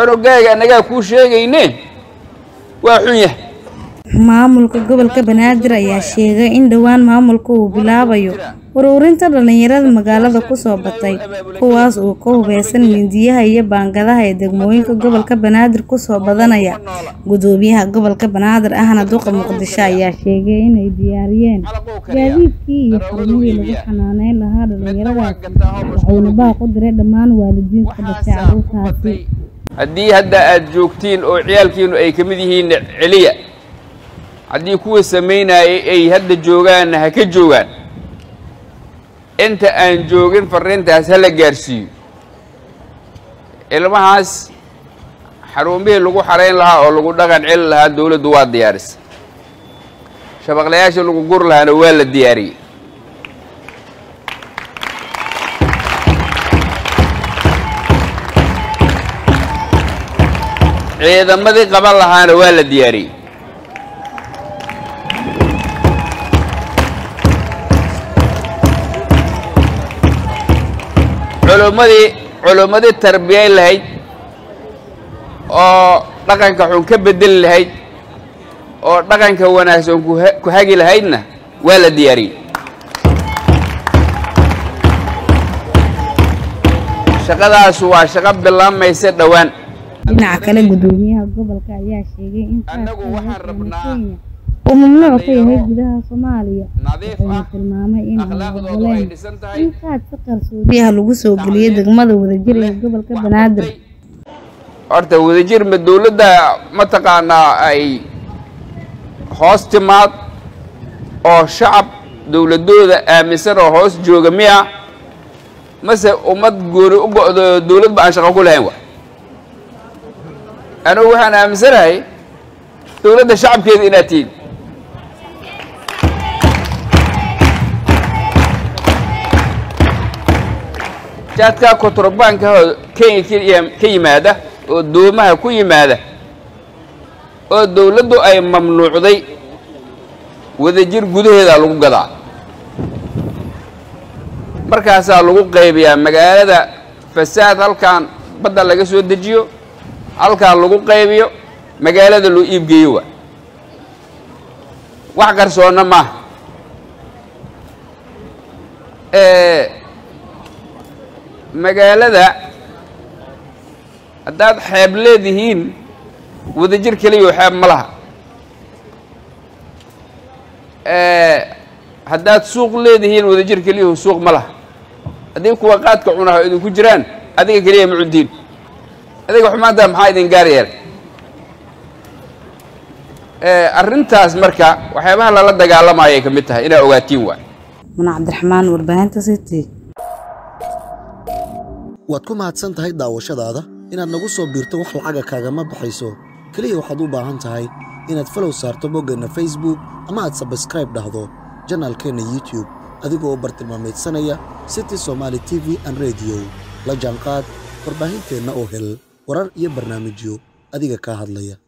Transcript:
cunugaaga annagaa kuu sheegayne waa xun yahay maamulka gobolka banaadir ayaa sheegay in dhowaan maamulka uu bilaabayo ururinta dhalinyarada magaalada kusoo batay kuwaas oo ka hubeysan mindiyaha iyo baangadaha ee degmooyinka gobolka banaadir kusoo badanaya gudoomiyaha gobolka banaadir ahna duqa muqdisho ayaa sheegay inay diyaariyeen gaadiidkii iyo xarumihii lagu xanaaneyn lahaa dhalinyaradaasi waxayna baaq u diray dhammaan waalidiinta ka dhashay carruurtaasi haddii hadda aad joogtiin oo ciyaalkiinu ay ka mid yihiin celiya haddii kuwa samaynayay ay hadda joogaanna ha ka joogaan inta aan joogin farriintaas ha la gaarsiiyo ilmahaas xarumihii lagu xarayn lahaa oo lagu dhaqan celi lahaa dowladdu waa diyaarisay shabaqlayaasha lagu gur lahaana waa la diyaariyey ciidamadii qaban lahaana waa la diyaariyey culummadii culummadii tarbiyayn lahayd oo dhaqanka xun ka bedeli lahayd oo dhaqanka wanaagsan kuha- ku hagi lahaydna waa la diyaariyey shaqadaas waa shaqo bilaamaysa dhowaan dhinaca kale gudoomiyaha gobolka ayaa sheegay in Annagu waxaan rabnaa uu mamnuuc ka yahay gudaha soomaaliya nadiif wuxuuna ah tilmaamay in aan akhlaaqdoodu ay ogoleyn dhisan tahay in qaad si qarsoodiyaha lagu soo geliyay degmada wadajir ee gobolka banaadir horta wadajir ma dowladda mataqaanaa ay hoos timaad oo shacab dowladooda aaminsan oo hoos jooga miya mase ummad gooni u go'do dowladba aan shaqo ku lahayn wa anigu waxaan aaminsanahay dowladda shacabkeeda inaad tihiin jaadkaa kontrabanka kenya ka yim- ka yimaada oo doomaha ku yimaada oo dowladdu ay mamnuucday wadajir gudaheeda lagu gadaa markaasaa lagu qaybiyaa magaalada fasaad halkan badda laga soo dejiyo halkan lagu qaybiyo magaalada loo iibgeeyo wa wax qarsoonna maaha Eh, magaalada haddaad xeeb leedihiin wadajir keliya oo xeeb ma laha Eh, haddaad suuq leedihiin wadajir keliya oo suuq ma laha haddii kuwa qaadka cunaha idinku jiraan adiga keliya ma cuntiin adiga xumaanta maxaa idin gaar yeelay Eh, arrintaas marka waxyaabaha lala dagaalamayo ay ka mid tahay inaa ogaatiin waay muna cabdiraxmaan warbaahinta city waad ku mahadsan tahay daawashadaada inaad nagu soo biirto wax lacaga kaagama baxayso keliya waxaad u baahan tahay inaad falow saarto boggeenna facebook ama aad sabskraib dhahdo janaalkeenna youtube adigoo bartilmaameedsanaya city somaali t v an radio la jaanqaad warbaahinteenna oo hel warar iyo barnaamijyo adiga kaa hadlaya